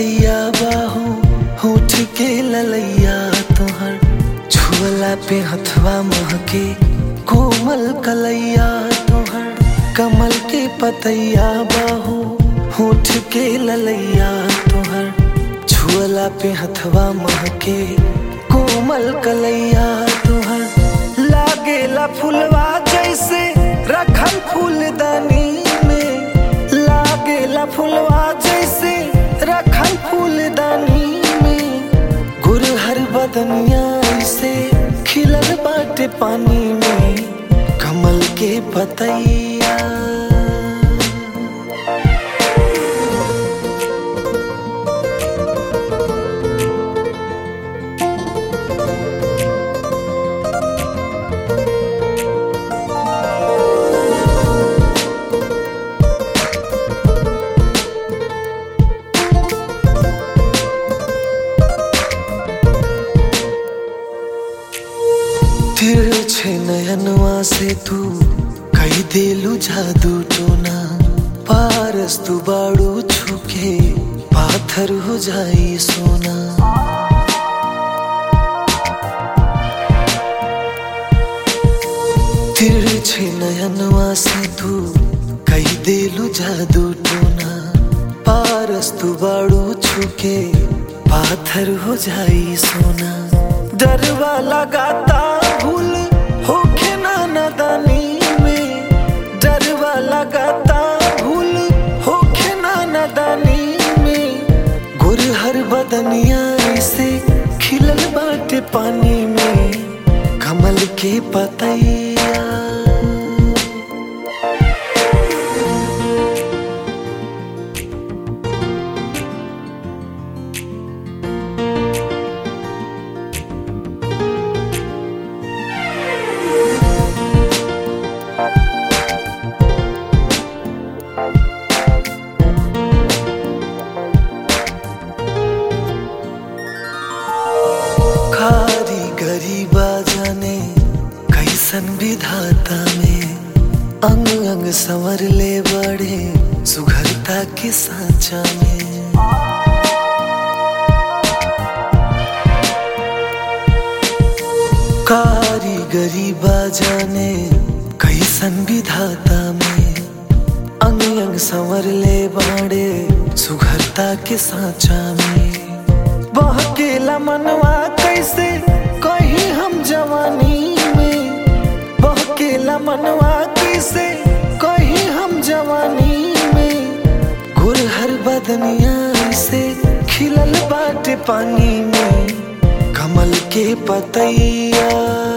पतैया बाहो होठ के ललैया तोहर छुअला पे हथवा महके कोमल कलैया तोहर कमल के पतैया बाहो होठ के ललैया तोहर छुअला पे हथवा महके कोमल कलैया तोहर लागेला फुलवा जैसे रखल फूलदानी में लागेला फुलवा जैसे रखल फूलदानी में गुरहर बदनिया से खिलल बाटे पानी में कमल के पतैया तिरछे नयनवा से तू कई देलू जादू टोना पारस तू बाड़ू छुके पाथर हो जाई सोना तिरछे नयनवा से तू कई देलू जादू टोना पारस तू बाड़ू छुके पाथर हो जाई सोना डरवा लगाता भूल होखे ना नदानी में डरवा लगाता भूल होखे ना नदानी में गुरहर बदनिया से खिलल बाटे पानी में कमल के पतैया कारीगरी बाजाने कैसन विधाता में अंग अंग संवर ले बड़े सुघरता के साचा में कारीगरी बाजाने कैसन विधाता में अंग अंग संवर ले बाड़े सुघरता के साचा में बहकेला मनवा कैसे कहीं हम जवानी में बहकेला मनवा कैसे कहीं हम जवानी में गुरहर बदनिया से खिलल बाटे पानी में कमल के पतैया